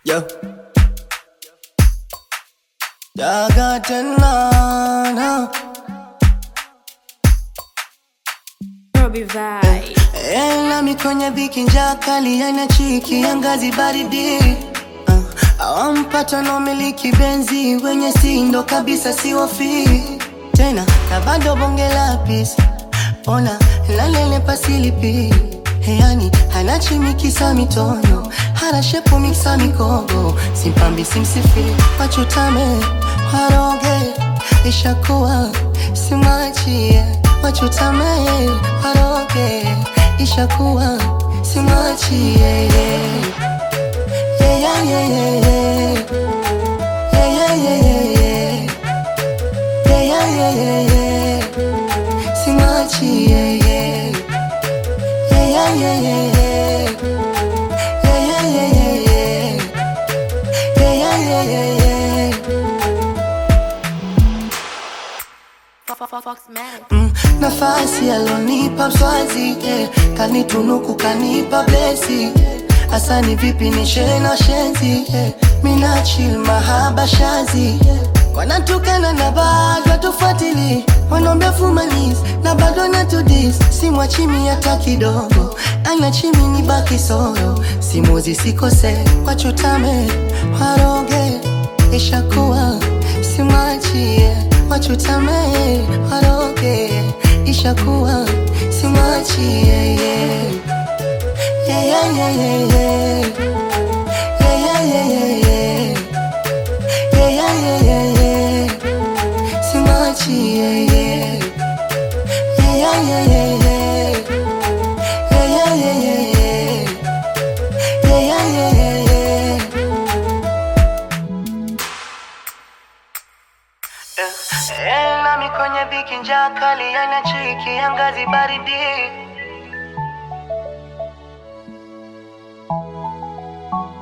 Yo. Daga tena na. Robbie Vibe. Eh, nami kwenye dhiki njaa kali yana chiki ya ngazi baridi uh, awampata na umiliki benzi wenye sindo kabisa siwofi tena na bado bonge la pisi ona lalele pasilipi yani hana chimikisa mitono hana shepu miksa mikogo simpambi simsifi wachutame waroge ishakuwa simwachie wachutame waroge ishakuwa simwachie yeah, yeah, yeah, yeah, yeah. Yeah, yeah, yeah, yeah, yeah. Yeah, yeah, yeah, yeah, yeah. Simwachie, yeah. Yeah, yeah, yeah, yeah, yeah. Yeah, yeah, yeah, yeah, yeah. Yeah, yeah, yeah, yeah, yeah. Fox Man. Mm, nafasi alonipa mswazi yeah. kanitunuku kanipa blesi yeah. asani vipi nishe na shenzi yeah. mina chill mahaba shazi yeah. wanatukana na bado tufuatili wanaombea fumanis na bado natudis simwachimi hata kidogo ana chimi ni baki soro simuzi sikose wachutame waroge ishakuwa simwachie wachutame waroge ishakuwa simwachie yeah. Yeah, yeah, yeah, yeah, yeah. Yeah, yeah, yeah, yeah, yeah. Yeah, yeah, yeah, yeah, yeah. Simwachie, yeah. Yeah, yeah, yeah, yeah, yeah. Yeah, yeah, yeah, yeah, yeah. Yeah, yeah, yeah, yeah, yeah. Eh, nami kwenye dhiki njaa kali yana chiki ya ngazi baridi